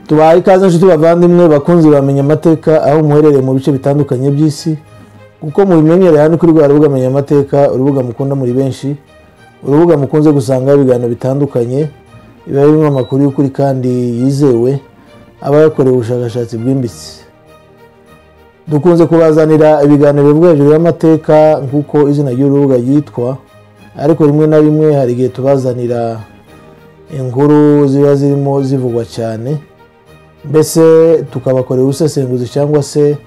tubaye ikaze nshuti bavandimwe bakunze bamenya amateka aho muherereye mu bice bitandukanye by'isi kuko mubimenyereye hano kuri rwa rubuga menya amateka urubuga mukunda muri benshi urubuga mukunze gusangaho ibiganiro bitandukanye biba birimo amakuru y'ukuri kandi yizewe aba yakorewe ubushakashatsi bwimbitse dukunze kubazanira ibiganiro bivuga hejuru y'amateka nk'uko izina ry'urubuga ryitwa ariko rimwe na rimwe hari igihe tubazanira inkuru ziba zirimo zivugwa cyane mbese tukabakorera ubusesenguzi cyangwa se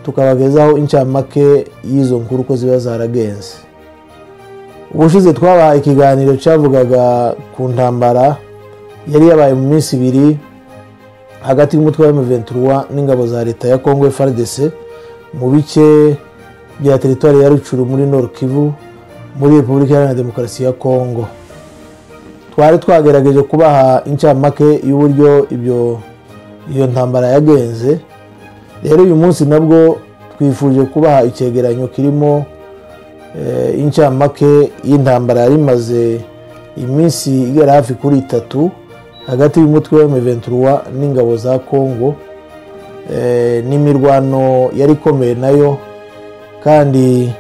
tukabagezaho incamake y'izo nkuru uko ziba zaragenze ubushize twabahaye ikiganiro cyavugaga ku ntambara yari yabaye mu minsi ibiri hagati y'umutwe wa M23 n'ingabo za leta ya Congo FARDC mu bice bya teritwari ya Rucuru muri Nord Kivu muri Repubulika Iharanira Demokarasi ya Congo twari twagerageje kubaha incamake y'uburyo ibyo iyo ntambara yagenze rero uyu munsi nabwo twifuje kubaha icyegeranyo kirimo incamake y'intambara yari imaze iminsi igera hafi kuri itatu hagati y'umutwe wa M23 n'ingabo za Congo n'imirwano yari ikomeye nayo kandi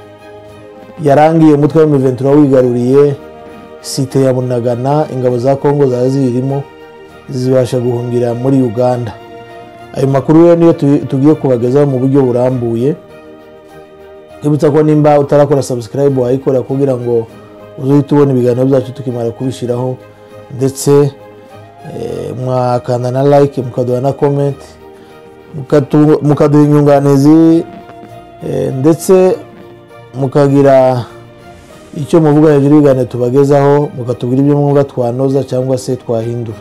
yarangiye umutwe wa M23 wigaruriye site ya Bunagana ingabo za Congo zari zirimo zibasha guhungira muri uganda ayo makuru rero niyo tugiye kubagezaho mu buryo burambuye twibutsa ko nimba utarakora sabusikarayibu wayikora kugira ngo uzahite ubona ibiganiro byacu tukimara kubishyiraho ndetse mwakanda na like mukaduha na komenti mukaduha inyunganizi ndetse mukagira icyo muvuga hejuru y'ibiganiro tubagezaho mukatubwira ibyo mwumva twanoza cyangwa se twahindura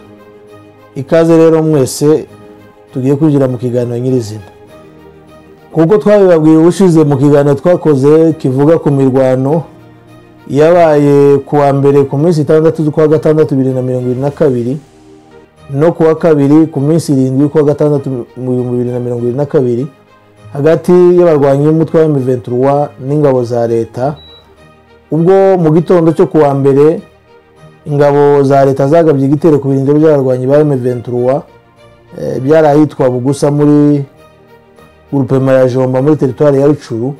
ikaze rero mwese tugiye kwinjira mu kiganiro nyirizina kuko twabibabwiye ubushize mu kiganiro twakoze kivuga ku mirwano yabaye ku wa mbere ku minsi itandatu z'ukwa gatandatu bibiri na mirongo irindwi na kabiri no ku wa kabiri ku minsi irindwi y'ukwa gatandatu mu bihumbi bibiri na mirongo irindwi na kabiri hagati y'abarwanyi b'umutwe wa miventura n'ingabo za leta ubwo mu gitondo cyo ku wa mbere ingabo za leta zagabye igitero ku birindiro by'abarwanyi ba M23 byari ahitwa Bugusa muri Grupema ya Jomba muri teritwari ya Rucuru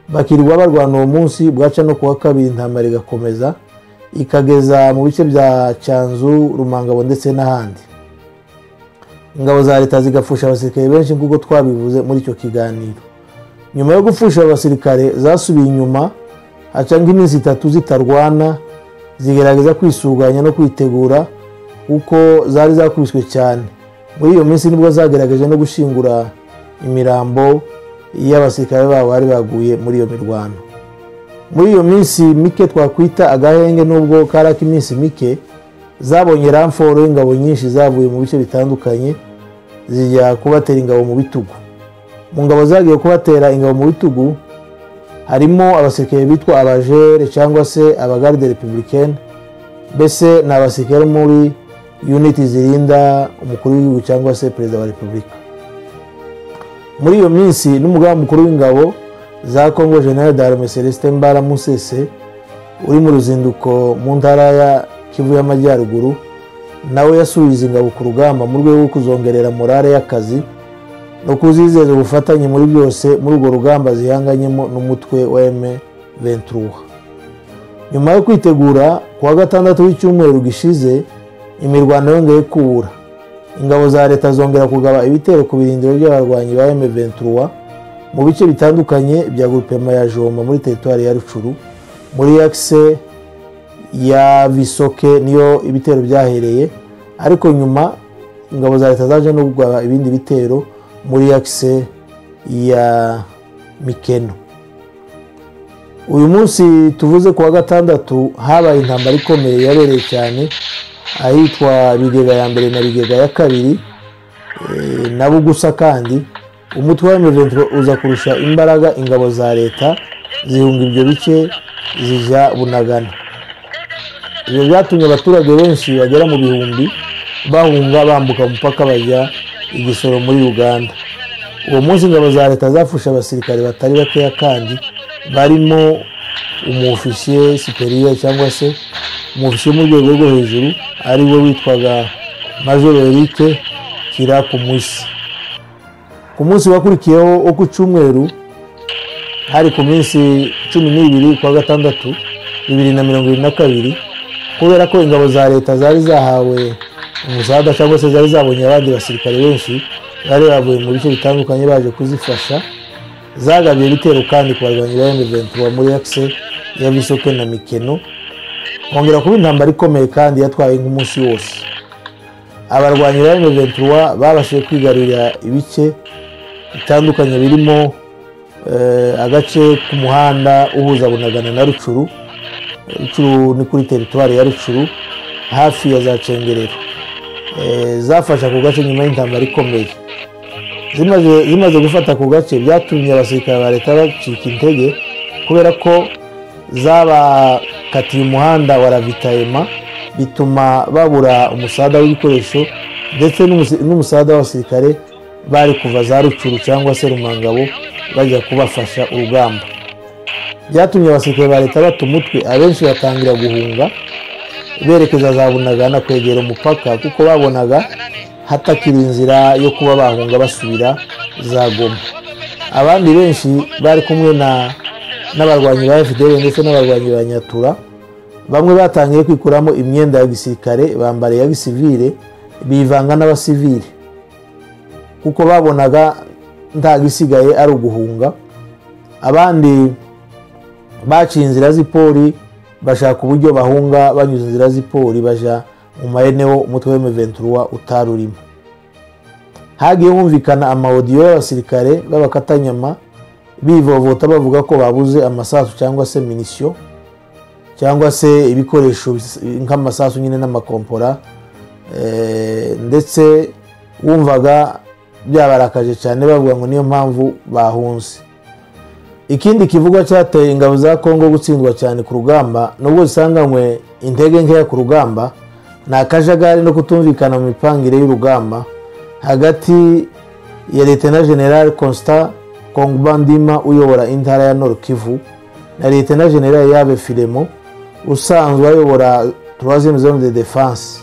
bakirirwa barwana uwo munsi bwaca no kuwa kabiri intambara igakomeza ikageza mu bice bya Cyanzu Rumangabo ndetse n'ahandi ingabo za leta zigapfusha abasirikare benshi nk'uko twabivuze muri icyo kiganiro nyuma yo gupfusha abasirikare zasubiye inyuma haca nk'iminsi itatu zitarwana zigerageza kwisuganya no kwitegura kuko zari zakubiswe cyane muri iyo minsi nibwo zagerageje no gushingura imirambo y'abasirikare babo bari baguye muri iyo mirwano muri iyo minsi mike twakwita agahenge nubwo karaka iminsi mike zabonye ramforo y'ingabo nyinshi zavuye mu bice bitandukanye zijya kubatera ingabo mu bitugu mu ngabo zagiye kubatera ingabo mu bitugu harimo abasirikare bitwa abajere cyangwa se abagarde republicaine mbese ni abasirikare muri uniti zirinda umukuru w'igihugu cyangwa se perezida wa repubulika muri iyo minsi n'umugaba mukuru w'ingabo za congo general d'arme celestin mbara musese uri mu ruzinduko mu ntara ya kivu y'amajyaruguru nawe yasubiza ingabo ku rugamba mu rwego rwo kuzongerera morale y'akazi no kuzizeza ubufatanye muri byose muri urwo rugamba zihanganyemo n'umutwe wa M23 nyuma yo kwitegura ku wa gatandatu w'icyumweru gishize imirwano yongeye kubura ingabo za leta zongera kugaba ibitero ku birindiro by'abarwanyi ba M23 mu bice bitandukanye bya grupema ya Jomba muri teritwari ya Rucuru muri axe ya Visoke niyo ibitero byahereye ariko nyuma ingabo za leta zaje no kugaba ibindi bitero muri akise ya mikeno uyu munsi tuvuze ku wa gatandatu habaye intambara ikomeye yabereye cyane ahitwa bigega ya mbere na bigega ya kabiri na bugusa kandi umutwe wa miventuro uza kurusha imbaraga ingabo za leta zihunga ibyo bice zijya bunagana ibyo byatumye abaturage benshi bagera mu bihumbi bahunga bambuka umupaka bajya igisoro muri uganda uwo munsi ingabo za leta zafushe abasirikare batari bakeya kandi barimo umufishe superiya cyangwa se umufishe mu rwego rwo hejuru ari we witwaga majoro erike kumushyigikira ku munsi ku munsi wakurikiyeho wo ku cyumweru hari ku minsi cumi n'ibiri kwa gatandatu bibiri na mirongo irindwi na kabiri kubera ko ingabo za leta zari zahawe umusaga cyangwa se zari zabonye abandi basirikare benshi bari bavuye mu bice bitandukanye baje kuzifasha zagabiye ibitero kandi ku barwanyi ba emuventi wa muri akise ya bisoke na mikeno kongera kuba intambara ikomeye kandi yatwaye nk'umunsi wose abarwanyi ba emuventi wa babashije kwigarurira ibice bitandukanye birimo agace k'umuhanda uhuza bunagana na rucuru rucuru ni kuri teritwari ya rucuru hafi ya za cengerero zafashe ako gace nyuma y'intambara ikomeye zimaze gufata ako gace byatumye abasirikare ba leta bacika intege kubera ko zabakatiye umuhanda wa ravitayema bituma babura umusada w'ibikoresho ndetse n'umusada w'abasirikare bari kuva za rucuru cyangwa se rumangabo bajya kubafasha urugamba byatumye abasirikare ba leta bata umutwe abenshi batangira guhunga berekeza za bunagana kwegera umupaka kuko babonaga hatakiri inzira yo kuba bahunga basubira za goma abandi benshi bari kumwe n'abarwanyi ba fdr ndetse n'abarwanyi ba nyatura bamwe batangiye kwikuramo imyenda ya gisirikare bambara iya gisivire bivanga n'abasivire kuko babonaga nta gisigaye ari uguhunga abandi baciye inzira z'ipori bashaka uburyo bahunga banyuze inzira z'ipori bajya mu mayenewo umutwe w'emeventuruwa utari urimo hagiye humvikana amawodiyo y'abasirikare b'abakatanyama bivovota bavuga ko babuze amasasu cyangwa se minisiyo cyangwa se ibikoresho nk'amasasu nyine n'amakompora ndetse wumvaga byabarakaje cyane bavuga ngo niyo mpamvu bahunze ikindi kivugwa cyateye ingabo za kongo gutsindwa cyane ku rugamba nubwo zisanganywe intege nkeya ku rugamba ni akajagari no kutumvikana mu mipangire y'urugamba hagati ya leta na general constant kongbandima uyobora intara ya nord kivu na leta na general yabe firemo usanzwe ayobora troisième zone de defense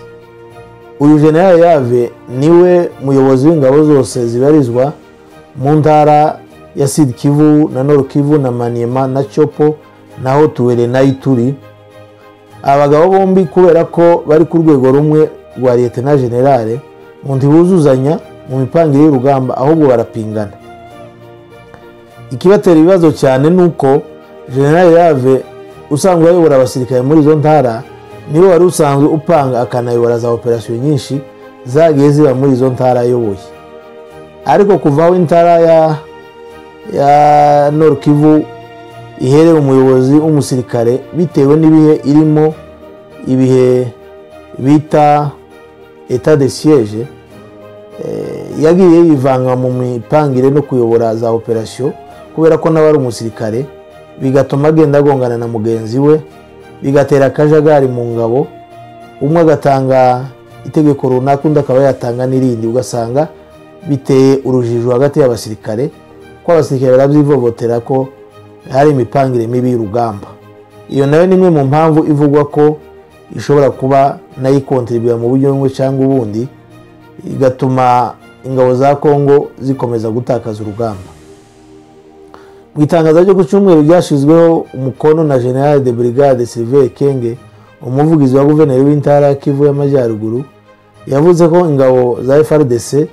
uyu general yave niwe muyobozi w'ingabo zose zibarizwa mu ntara ya sidi kivu na noro kivu na maniyema na copo naho tuwere na ituri abagabo bombi kubera ko bari ku rwego rumwe rwa leta na generale mu ntibuzuzanya mu mipangire y'urugamba ahubwo barapingana ikibatera ibibazo cyane ni uko generale yave usanzwe ayobora abasirikare muri izo ntara niwe wari usanzwe upanga akanayobora za operasiyo nyinshi zagiye ziba muri izo ntara ayoboye ariko kuvaho intara ya ya kivu iherera umuyobozi w'umusirikare bitewe n'ibihe irimo ibihe bita eta de siyeje yagiye yivanga mu mipangire no kuyobora za operasiyo kubera ko nawe ari umusirikare bigatuma agenda agongana na mugenzi we bigatera akajagari mu ngabo umwe agatanga itegeko runaka undi akaba yatanga n'irindi ugasanga biteye urujijo hagati y'abasirikare ko abasirikare barabyivovotera ko hari imipangire mibi y'urugamba iyo nayo ni imwe mu mpamvu ivugwa ko ishobora kuba nayo ikontribuye mu buryo bumwe cyangwa ubundi igatuma ingabo za kongo zikomeza gutakaza urugamba mu itangazo ryo ku cyumweru ryashyizweho umukono na generale de brigade silver kenge umuvugizi wa guverineri w'intara ya kivu y'amajyaruguru yavuze ko ingabo za frdc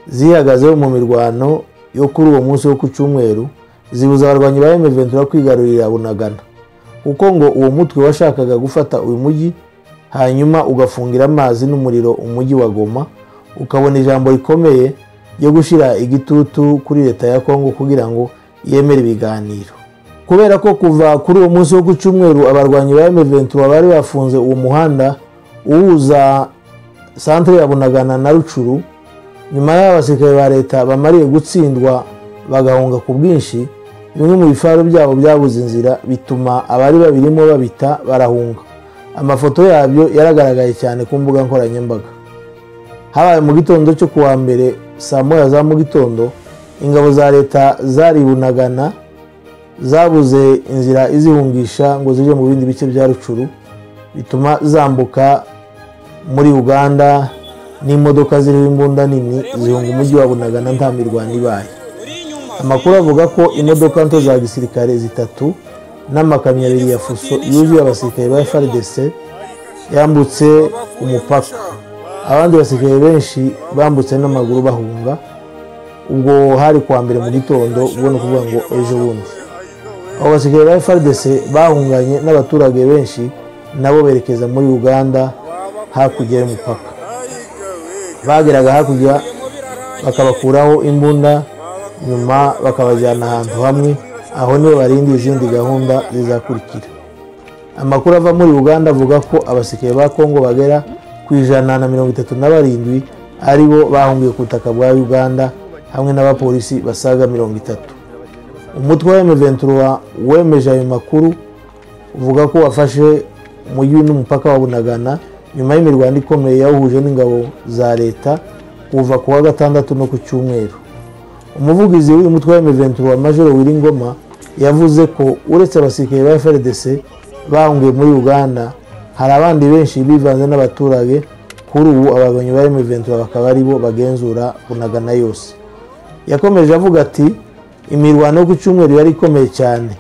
zihagazeho mu mirwano yo kuri uwo munsi wo ku cyumweru zibuza abarwanyi ba emeventura kwigarurira bunagana kuko ngo uwo mutwe washakaga gufata uyu mujyi hanyuma ugafungira amazi n'umuriro umujyi wa goma ukabona ijambo rikomeye ryo gushyira igitutu kuri leta ya kongo kugira ngo yemere ibiganiro kubera ko kuva kuri uwo munsi wo ku cyumweru abarwanyi ba emeventura bari bafunze uwo muhanda uhuza santire ya bunagana na rucuru nyuma y'abasirikare ba leta bamariye gutsindwa bagahunga ku bwinshi bimwe mu bifaro byabo byabuze inzira bituma abari babirimo babita barahunga amafoto yabyo yaragaragaye cyane ku mbuga nkoranyambaga habaye mu gitondo cyo ku wa mbere saa moya za mu gitondo ingabo za leta zaribunagana zabuze inzira izihungisha ngo zijye mu bindi bice bya rucuru bituma zambuka muri uganda n'imodoka ziriho imbunda nini zihunga umujyi wa bunagana nta mirwano ibaye amakuru avuga ko imodoka nto za gisirikare zitatu n'amakamyo abiri ya fuso yuzuye abasirikare ba FRDC yambutse umupaka abandi basirikare benshi bambutse n'amaguru bahunga ubwo hari kuwa mbere mu gitondo ubwo ni ukuvuga ngo ejo bundi abo basirikare ba FRDC bahunganye n'abaturage benshi nabo berekeza muri uganda hakurya y'umupaka bageraga hakurya bakabakuraho imbunda nyuma bakabajyana ahantu hamwe aho nibo barinda izindi gahunda zizakurikira amakuru ava muri uganda avuga ko abasirikare ba kongo bagera ku ijana na mirongo itatu na barindwi ari bo bahungiye ku butaka bwa uganda hamwe n'abapolisi basaga mirongo itatu umutwe wa emeventura wemeje ayo makuru uvuga ko wafashe umujyi n'umupaka wa bunagana nyuma y'imirwano ikomeye yawuhuje n'ingabo za leta kuva ku wa gatandatu no ku cyumweru umuvugizi w'uyu mutwe wa emeventura wa majoro wiringoma yavuze ko uretse abasirikare ba frdc bahungiye muri uganda hari abandi benshi bivanze n'abaturage kuri ubu abaganyi ba emeventura bakaba aribo bagenzura bunagana yose yakomeje avuga ati imirwano yo ku cyumweru yari ikomeye cyane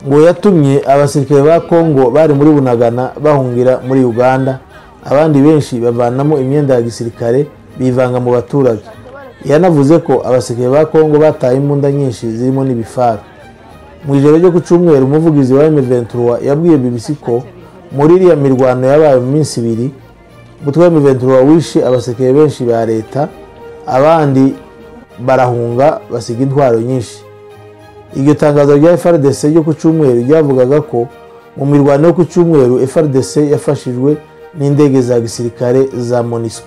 ngo yatumye abasirikare ba kongo bari muri bunagana bahungira muri uganda abandi benshi bavanamo imyenda ya gisirikare bivanga mu baturage yanavuze ko abasirikare ba kongo bataye imbunda nyinshi zirimo n'ibifara mu ijoro ryo ku cyumweru umuvugizi wa emeventura yabwiye bbc ko muri iriya mirwano yabaye mu minsi ibiri umutwe wa emeventura wishe abasirikare benshi ba leta abandi barahunga basiga intwaro nyinshi iryo tangazo rya frdc ryo ku cyumweru ryavugaga ko mu mirwano yo ku cyumweru frdc yafashijwe n'indege za gisirikare za monisco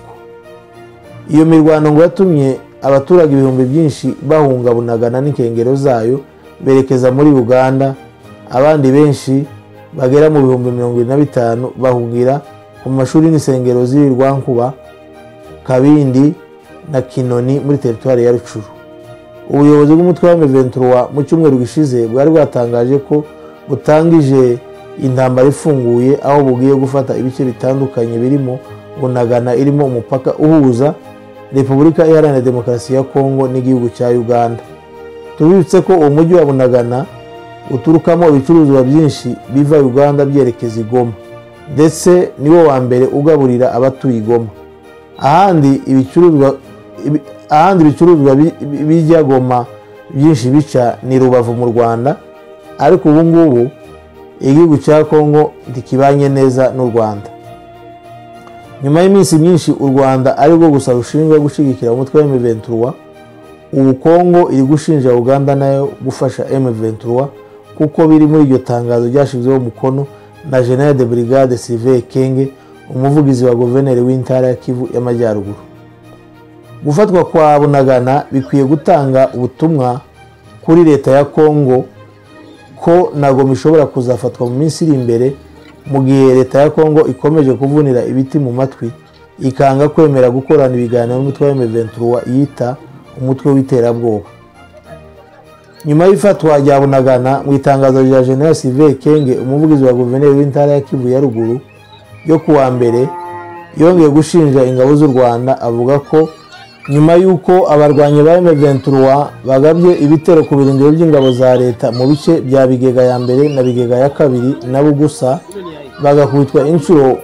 iyo mirwano ngo yatumye abaturage ibihumbi byinshi bahunga bunagana n'inkengero zayo berekeza muri uganda abandi benshi bagera mu bihumbi mirongo irindwi na bitanu bahungira mu mashuri n'insengero z'i rwankuba kabindi na kinoni muri teritwari ya rucuru ubuyobozi bw'umutwe wa meventura mu cyumweru gishize bwari bwatangaje ko butangije intambara ifunguye aho bugiye gufata ibice bitandukanye birimo bunagana irimo umupaka uhuza repubulika iharanira demokarasi ya kongo n'igihugu cya uganda tubibutse ko uwo mujyi wa bunagana uturukamo ibicuruzwa byinshi biva uganda byerekeza i goma ndetse niwo wa mbere ugaburira abatuye i goma ahandi ibicuruzwa ahandi ibicuruzwa bijya goma byinshi bica ni rubavu mu rwanda ariko ubu ngubu igihugu cya kongo ntikibanye neza n'u rwanda nyuma y'iminsi myinshi u rwanda arirwo gusa rushinzwe gushyigikira umutwe wa emeventura ubu kongo iri gushinja uganda nayo gufasha emeventura kuko biri muri iryo tangazo ryashyizweho umukono na general de brigade sylvain kenge umuvugizi wa guverineri w'intara ya kivu y'amajyaruguru gufatwa kwa bunagana bikwiye gutanga ubutumwa kuri leta ya kongo ko na goma ishobora kuzafatwa mu minsi iri imbere mu gihe leta ya kongo ikomeje kuvunira ibiti mu matwi ikanga kwemera gukorana ibiganiro n'umutwe wa emeventura yita umutwe w'iterabwoba nyuma y'ifatwa rya bunagana mu itangazo rya general sylvain kenge umuvugizi wa guverineri w'intara ya kivu ya ruguru yo kuwa mbere yongeye gushinja ingabo z'u rwanda avuga ko nyuma y'uko abarwanyi ba M23 bagabye ibitero ku birindiro by'ingabo za leta mu bice bya bigega ya mbere na bigega ya kabiri nabo gusa bagakubitwa inshuro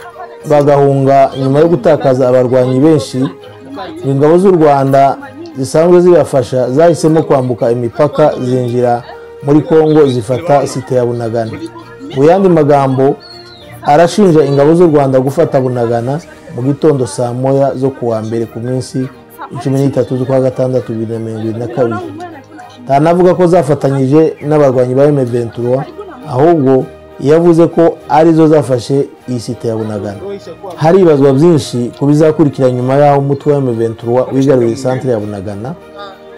bagahunga nyuma yo gutakaza abarwanyi benshi ingabo z'u rwanda zisanzwe zibafasha zahisemo kwambuka imipaka zinjira muri kongo zifata site ya bunagana mu yandi magambo arashinja ingabo z'u rwanda gufata bunagana mu gitondo saa moya zo kuwa mbere ku minsi cumi n'itatu z'ukwa gatandatu bibiri na mirongo irindwi na kabiri ntanavuga ko zafatanyije n'abarwanyi ba emeventura ahubwo yavuze ko arizo zafashe iyi site ya bunagana haribazwa byinshi ku bizakurikira nyuma y'aho umutwe wa emeventura wigaruriye santire ya bunagana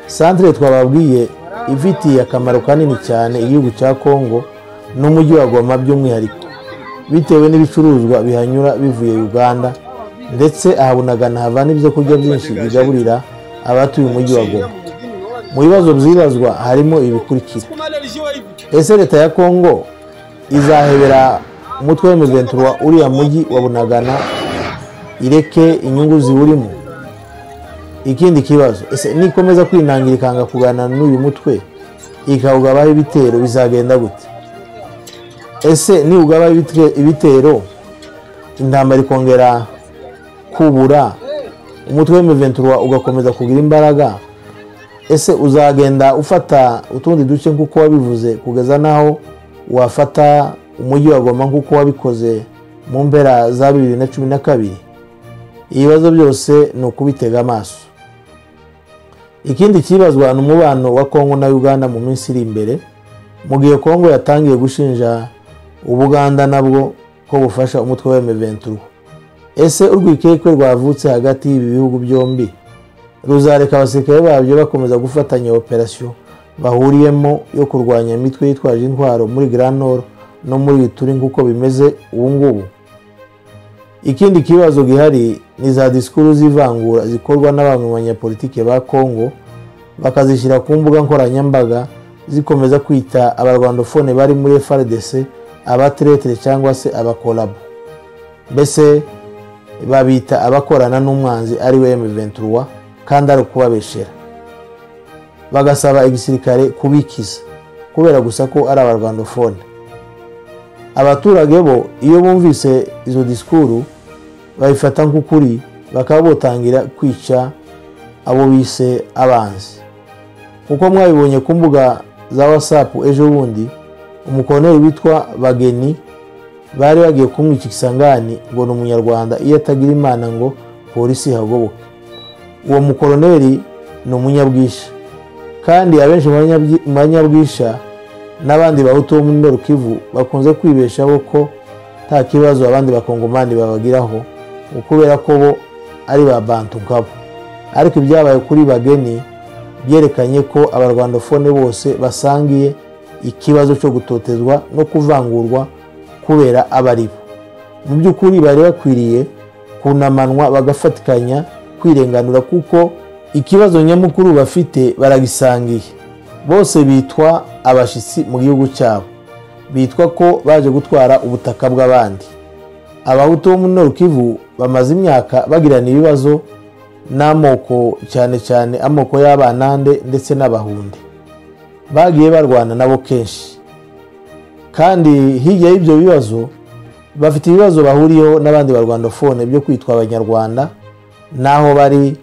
santire twababwiye ifitiye akamaro kanini cyane igihugu cya kongo n'umujyi wa goma by'umwihariko bitewe n'ibicuruzwa bihanyura bivuye uganda ndetse aha bunagana hava n'ibyo kurya byinshi bigaburira abatuye umujyi wa goma mu bibazo byibazwa harimo ibikurikira ese leta ya kongo izahebera umutwe w'imiventura uriya mujyi wa bunagana ireke inyungu ziwurimo ikindi kibazo ese nikomeza kwinangira ikanga kuganana n'uyu mutwe ikawugabaho ibitero bizagenda gute ese niwugabaho ibite- ibitero intambara ikongera kubura umutwe w'imiventura ugakomeza kugira imbaraga ese uzagenda ufata utundi duce nk'uko wabivuze kugeza n'aho wafata umujyi wa Goma nk'uko wabikoze mu mpera za bibiri na cumi na kabiri ibibazo byose ni ukubitega amaso ikindi kibazwa ni umubano wa kongo na uganda mu minsi iri imbere mu gihe kongo yatangiye gushinja ubuganda nabwo ko bufasha umutwe wa emeventura ese urwikekwe rwavutse hagati y'ibi bihugu byombi ruzareka abasirikare babyo bakomeza gufatanya operasiyo bahuriyemo yo kurwanya imitwe yitwaje intwaro muri Grand Nord no muri Ituri nk'uko bimeze ubu ngubu ikindi kibazo gihari ni za disikuru z'ivangura zikorwa n'abamwe mu banyapolitike ba kongo bakazishyira ku mbuga nkoranyambaga zikomeza kwita abarwandofone bari muri frdc abateretere cyangwa se abakorabo mbese babita abakorana n'umwanzi ari we M23 kandi ari ukubabeshera bagasaba igisirikare kubikiza kubera gusa ko ari abarwandofone abaturage bo iyo bumvise izo disikuru babifata nk'ukuri bakaba botangira kwica abo bise abanzi kuko mwabibonye ku mbuga za whatsapp ejo bundi umukoneri witwa bageni bari bagiye kumwica isangani ngo ni umunyarwanda iyo atagira imana ngo polisi ihagoboke uwo mukoroneri ni umunyabwisha kandi abenshi mu banyabwi- mu banyabwisha n'abandi bahutu bo muri norukivu bakunze kwibeshaho ko nta kibazo abandi bakongomani babagiraho ngo kubera ko bo ari ba bantu nkabo ariko ibyabaye kuri bageni byerekanye ko abarwandofone bose basangiye ikibazo cyo gutotezwa no kuvangurwa kubera aba ari bo mu by'ukuri bari bakwiriye kunamanwa bagafatikanya kwirenganura kuko ikibazo nyamukuru bafite baragisangiye bose bitwa abashyitsi mu gihugu cyabo bitwa ko baje gutwara ubutaka bw'abandi abahutu bo muri norukivu bamaze imyaka bagirana ibibazo n'amoko cyane cyane amoko y'abanande ndetse n'abahunde bagiye barwana nabo kenshi kandi hirya y'ibyo bibazo bafite ibibazo bahuriyeho n'abandi barwandofone byo kwitwa abanyarwanda n'aho bari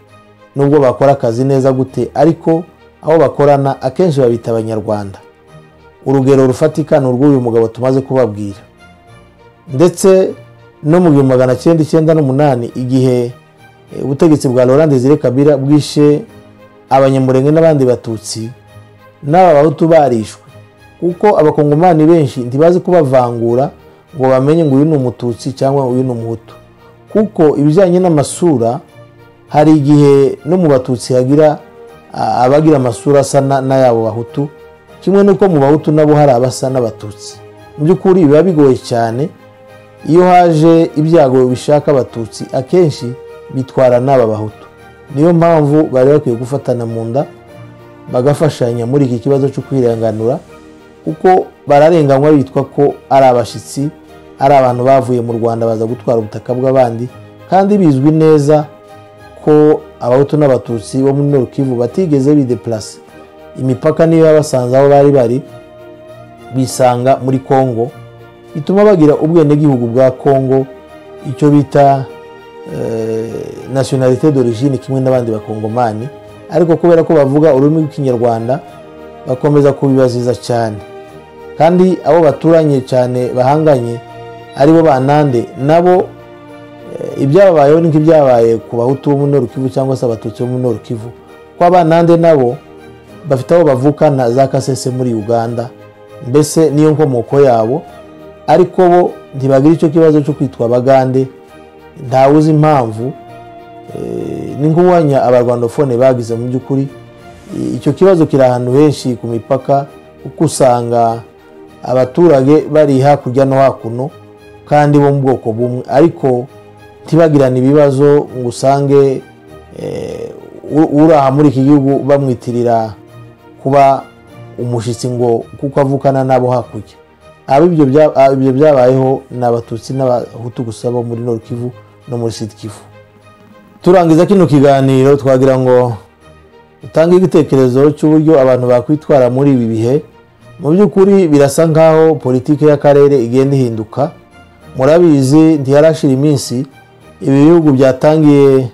nubwo bakora akazi neza gute ariko aho bakorana akenshi babita abanyarwanda urugero rufatika ni urw'uyu mugabo tumaze kubabwira ndetse no mu gihumbi magana cyenda icyenda n'umunani igihe eh, ubutegetsi bwa laurent desire kabira bwishe abanyamurenge n'abandi batutsi n'aba bahutu barishwe kuko abakongomani benshi ntibazi kubavangura ngo bamenye ngo uyu ni umututsi cyangwa uyu ni umuhutu kuko ibijyanye n'amasura hari igihe no mu batutsi hagira a- abagira amasura asa na- n'ayabo bahutu kimwe n'uko mu bahutu nabo hari abasa n'abatutsi mu by'ukuri biba bigoye cyane iyo haje ibyago bishaka abatutsi akenshi bitwara n'aba bahutu niyo mpamvu bari bakwiye gufatana mu nda bagafashanya muri iki kibazo cyo kwirenganura kuko bararenganywa bitwa ko ari abashyitsi ari abantu bavuye mu rwanda baza gutwara ubutaka bw'abandi kandi bizwi neza ko abahutu n'abatutsi bo muri norukivu batigeze bideplase imipaka niyo yabasanze aho bari bari bisanga muri kongo bituma bagira ubwenegihugu bwa kongo icyo bita nasiyonalite d'origine kimwe n'abandi bakongomani ariko kubera ko bavuga ururimi rw'ikinyarwanda bakomeza kubibaziza cyane kandi abo baturanye cyane bahanganye aribo banande nabo eh, ibyababayeho ni nk'ibyabaye ku bahutu bo muri Kivu cyangwa se abatutsi bo muri Kivu ko abanande nabo bafite aho bavukana za kasese muri uganda mbese niyo nkomoko yabo ariko bo ntibagira icyo kibazo cyo kwitwa abagande ntawuzi impamvu ni nk'uwanya abarwandofone bagize mu by'ukuri I- icyo kibazo kiri ahantu henshi ku mipaka kuko usanga abaturage bari hakurya no hakuno kandi bo mu bwoko bumwe ariko ntibagirane ibibazo ngo usange eh, u- uri aha muri iki gihugu bamwitirira kuba umushyitsi ngo kuko avukana n'abo hakurya abo ibyo bya- abo ibyo byabayeho ni abatutsi n'abahutu gusa bo muri nord kivu no muri sud kivu turangiza kino kiganiro twagira ngo utange igitekerezo cy'uburyo abantu bakwitwara muri ibi bihe mu by'ukuri birasa nk'aho politiki y'akarere igenda ihinduka murabizi ntiyarashira iminsi ibi bihugu byatangiye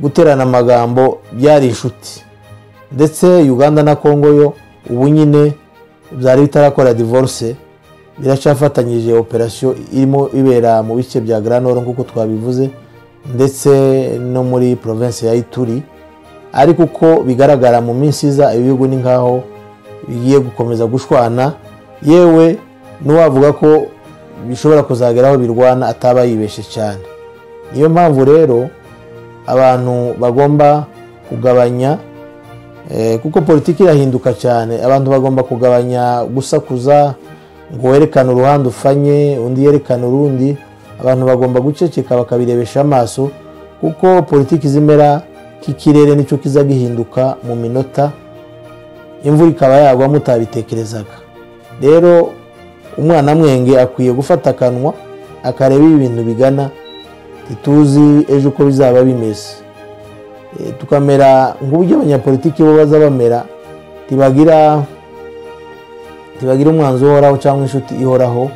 guterana amagambo byari inshuti ndetse uganda na congo yo ubu nyine byari bitarakora divorce biracyafatanyije operasiyo irimo ibera mu bice bya granoro nk'uko twabivuze ndetse no muri province ya ituri ariko uko bigaragara mu minsi iza ibihugu ni nk'aho bigiye gukomeza gushwana yewe n'uwavuga ko bishobora kuzagera aho birwana ataba yibeshe cyane niyo mpamvu rero abantu bagomba kugabanya kuko politiki irahinduka cyane abantu bagomba kugabanya gusakuza ngo werekane uruhande ufanye undi yerekane urundi abantu bagomba guceceka bakabirebesha amaso kuko politiki zimera k'ikirere nicyo kiza gihinduka mu minota imvura ikaba yagwa mutabitekerezaga rero umwana mwenge akwiye gufata akanwa akareba ibi bintu bigana ntituzi ejo uko bizaba bimeze tukamera nk'uburyo abanyapolitiki bo baza bamera ntibagira umwanzuro uhoraho cyangwa inshuti ihoraho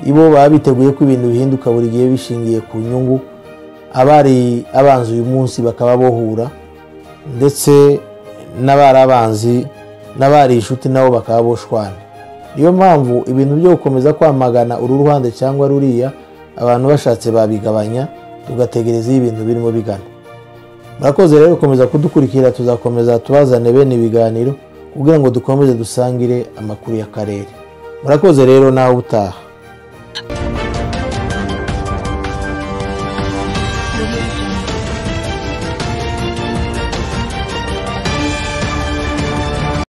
ibo baba biteguye ko ibintu bihinduka buri gihe bishingiye ku nyungu abari abanza uyu munsi bakaba bohura ndetse n'abari abanzi n'abari inshuti nabo bakaba boshwana niyo mpamvu ibintu byo gukomeza kwamagana uru ruhande cyangwa ruriya abantu bashatse babigabanya tugategereza iyo ibintu birimo bigana murakoze rero gukomeza kudukurikira tuzakomeza tubazane bene ibiganiro kugira ngo dukomeze dusangire amakuru y'akarere murakoze rero nawe utaha